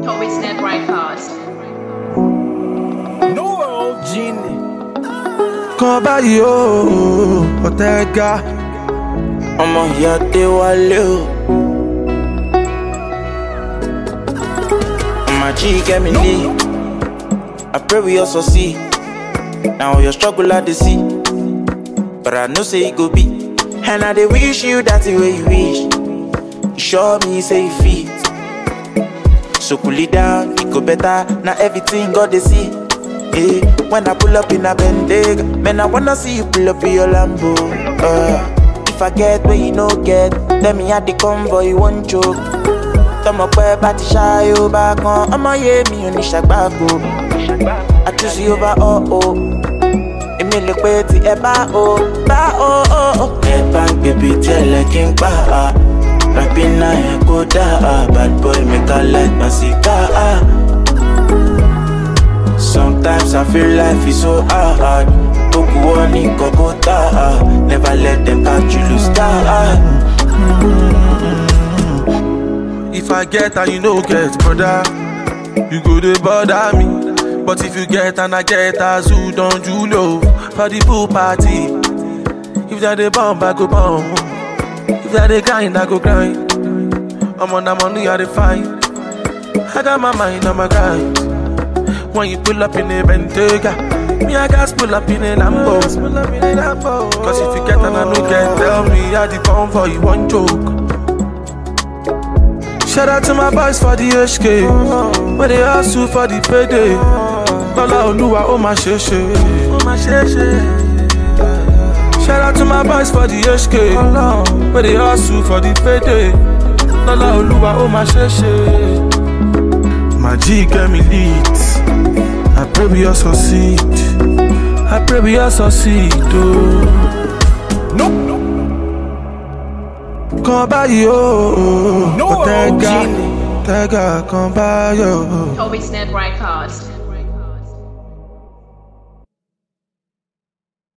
Toby Snap Records. No Genie. kan báyìí o ọ̀tẹ̀gà ọmọ ìyá Adéwálé o. Ọmọ G get me lee. I pray we all succeed. Now your struggle I dey see. But I know say e go be. And I dey wish you that the way you wish. You sure me say you fit. So cool it down, it go better. Now everything God dey see. Hey, when I pull up in a Bentayga, man I wanna see you pull up in your Lambo. Uh, if I get where you no get, let me at the convoy, you won't choke. tọmọ pẹ bá ti ṣááyó bá kan ọmọ yé mi ò ní ṣàgbáko àtúnṣe ó bá ọ o èmi lè pe tí ẹ bá o bá o o. ẹ bá ń gbèbí tí ẹlẹ́kí ń pa á rapi náà ẹ kó dá a bad boy make i light my cigar. ah. Sometimes I feel life is so hard. Gbogbo wọn ní kọ́kọ́ tá a. Never let them catch you lose guard. if i get and you no get brother you go dey bother me but if you get and i get as who don you low for the pool party if dem dey bomb i go bomb if dem dey grind i go grind omo na money i dey find i got my mind on my grind when you pull up in a Bentayga me i gats pull up in a Lambo cause if you get and i no get tell me how the convoy you wan choke. Shout out to my boys for the HK Where they hustle for the payday Lọ́lá Olúwa ó máa ṣe ṣe Ó máa ṣe ṣe Shout out to my boys for the HK Where they hustle for the payday Lọ́lá Olúwa ó máa ṣe ṣe My G get me lit I pray we all succeed I pray we all succeed oh. kan báyìí o No, ọ̀tẹ̀gà Genie. ọ̀tẹ̀gà kan báyìí o. Toby Snap Records.